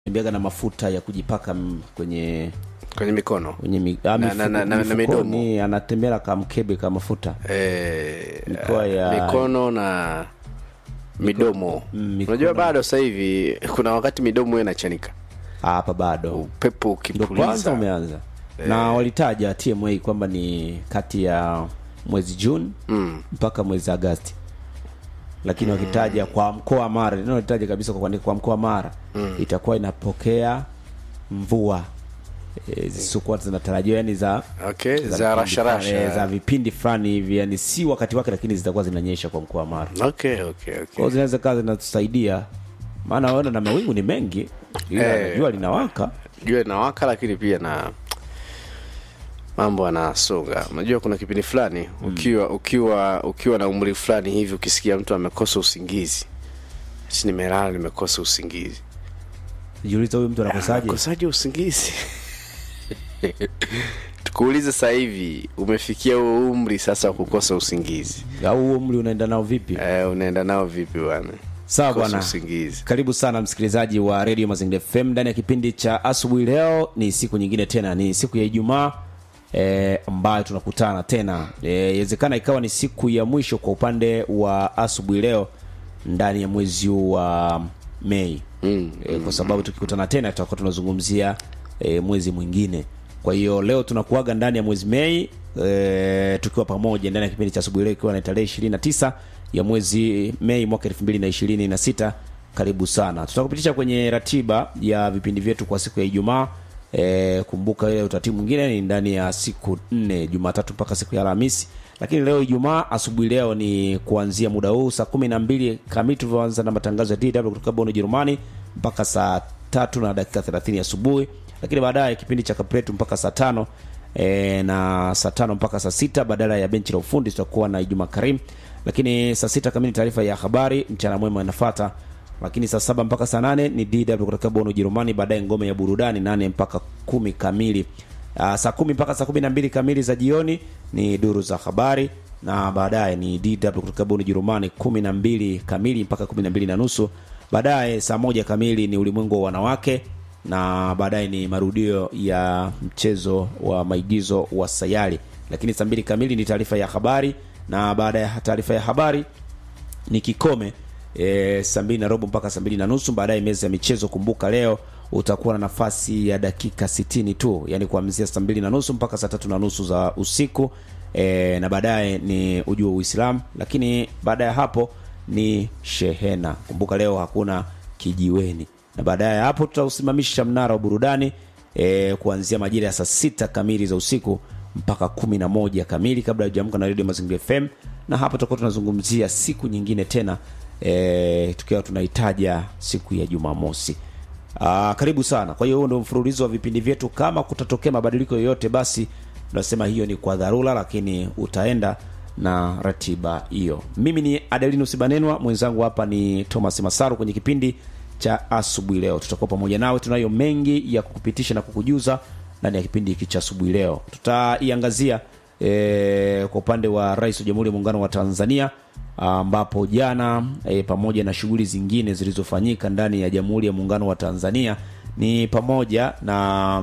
tembeaga na mafuta ya kujipaka m- kwenye kwenye mikono kwenye mi, ah, Na- mifu- na- na- na- na mifukoni, midomo. anatembea ka mkebe ka mafuta eh, Mikoa ya- mikono na midomo Mm, mikono. unajua bado sasa hivi kuna wakati midomo huwa inachanika Ah, hapa bado upepo ndo kwanza ukipuliza umeanza na walitaja tma kwamba ni kati ya mwezi juni mm. mpaka mwezi agasti lakini wakitaja kwa mkoa wa mara neno walitaja kabisa kwa kuandika kwa mkoa wa mara itakuwa inapokea mvua e, zisizokuwa zinatarajiwa yani za okay za vipindi fulani, eh, za rasharasha vipindi fulani hivi yani si wakati wake lakini zitakuwa zinanyesha kwa mkoa wa mara okay okay kwao okay zinaweza kaa zinatusaidia maana ona na mawingu ni mengi ila Eh. jua linawaka jua inawaka lakini pia na mambo yanasonga unajua kuna kipindi fulani ukiwa ukiwa ukiwa na umri fulani hivi ukisikia mtu amekosa usingizi si nimelala nimekosa usingizi jiuliza huyu mtu anakosaje kosaje usingizi tukuulize sasa hivi umefikia huo umri sasa wa kukosa usingizi au huo umri unaenda nao vipi eh, unaenda nao vipi bwana sawa Kosa bwana usingizi karibu sana msikilizaji wa radio mazingira fm ndani ya kipindi cha asubuhi leo ni siku nyingine tena ni siku ya ijumaa e, ambayo tunakutana tena inawezekana ikawa ni siku ya mwisho kwa upande wa asubuhi leo ndani ya mwezi huu wa mei mm, e, kwa sababu tukikutana tena tutakuwa tunazungumzia e, mwezi mwingine kwa hiyo leo tunakuaga ndani ya mwezi mei e, tukiwa pamoja ndani ya kipindi cha asubuhi leo ikiwa na tarehe ishirini na tisa ya mwezi mei mwaka elfu mbili na ishirini na sita karibu sana tutakupitisha kwenye ratiba ya vipindi vyetu kwa siku ya ijumaa e, kumbuka ile utaratibu mwingine ni ndani ya siku nne jumatatu mpaka siku ya alhamisi lakini leo ijumaa asubuhi leo ni kuanzia muda huu saa kumi na mbili kamili tulivyoanza na matangazo ya dw kutoka bon ujerumani mpaka saa tatu na dakika thelathini asubuhi lakini baadaye kipindi cha kapletu mpaka saa tano e, na saa tano mpaka saa sita badala ya benchi la ufundi tutakuwa na Ijumaa Karim, lakini saa sita kamili taarifa ya habari, mchana mwema inafata, lakini saa saba mpaka saa nane ni DW kutoka Bonn Ujerumani, baadaye ngome ya burudani nane mpaka kumi kamili. Uh, saa kumi mpaka saa kumi na mbili kamili za jioni ni duru za habari na baadaye ni DW kutoka Bonn Ujerumani kumi na mbili kamili mpaka kumi na mbili na nusu baadaye saa moja kamili ni ulimwengu wa wanawake na baadaye ni marudio ya mchezo wa maigizo wa sayari lakini saa mbili kamili ni taarifa ya habari na baada ya taarifa ya habari ni kikome e, saa mbili na robo mpaka saa mbili na nusu baadaye meza ya michezo kumbuka leo utakuwa na nafasi ya dakika sitini tu yani kuanzia saa mbili na nusu mpaka saa tatu na nusu za usiku e, na baadaye ni ujua uislamu lakini baada ya hapo ni shehena kumbuka leo hakuna kijiweni na baadaye ya hapo tutausimamisha mnara wa burudani e, kuanzia majira ya saa sita kamili za usiku mpaka kumi na moja kamili kabla hujamka na redio mazingira fm na hapo tutakuwa tunazungumzia siku nyingine tena e, tukiwa tunahitaja siku ya jumamosi Aa, karibu sana kwa hiyo huo ndio mfululizo wa vipindi vyetu kama kutatokea mabadiliko yoyote basi tunasema hiyo ni kwa dharura lakini utaenda na ratiba hiyo mimi ni adelinus banenwa mwenzangu hapa ni thomas masaru kwenye kipindi cha asubuhi leo tutakuwa pamoja nawe tunayo mengi ya kukupitisha na kukujuza ndani ya kipindi hiki cha asubuhi leo tutaiangazia e, kwa upande wa rais wa jamhuri ya muungano wa tanzania ambapo jana e, pamoja na shughuli zingine zilizofanyika ndani ya jamhuri ya muungano wa tanzania ni pamoja na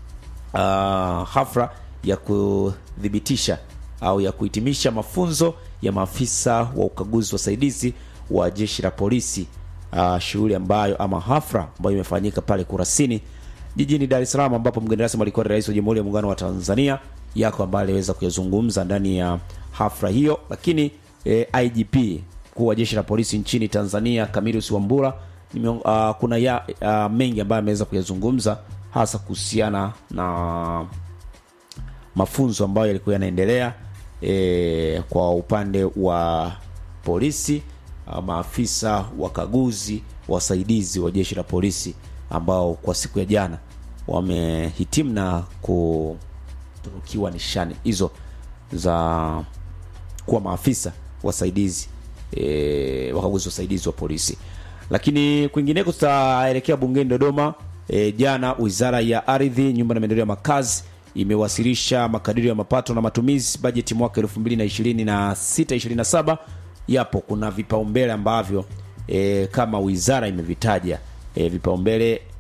uh, hafla ya kuthibitisha au ya kuhitimisha mafunzo ya maafisa wa ukaguzi wasaidizi wa jeshi la polisi uh, shughuli ambayo ama hafla ambayo imefanyika pale kurasini jijini dar es salaam ambapo mgeni rasmi alikuwa ni rais wa jamhuri ya muungano wa tanzania yako ambaye aliweza kuyazungumza ndani ya hafla hiyo lakini e, igp mkuu wa jeshi la polisi nchini tanzania kamilus wambura nime, uh, kuna ya, uh, mengi ambayo ameweza kuyazungumza hasa kuhusiana na mafunzo ambayo yalikuwa yanaendelea e, kwa upande wa polisi uh, maafisa wakaguzi wasaidizi wa jeshi la polisi ambao kwa siku ya jana wamehitimu na kutunukiwa nishani hizo za kuwa maafisa wasaidizi e, wakaguzi wasaidizi wa polisi lakini kwingineko tutaelekea bungeni dodoma e, jana wizara ya ardhi nyumba na maendeleo ya makazi imewasilisha makadirio ya mapato na matumizi bajeti mwaka 2026 27 yapo kuna vipaumbele ambavyo e, kama wizara imevitaja e, vipaumbele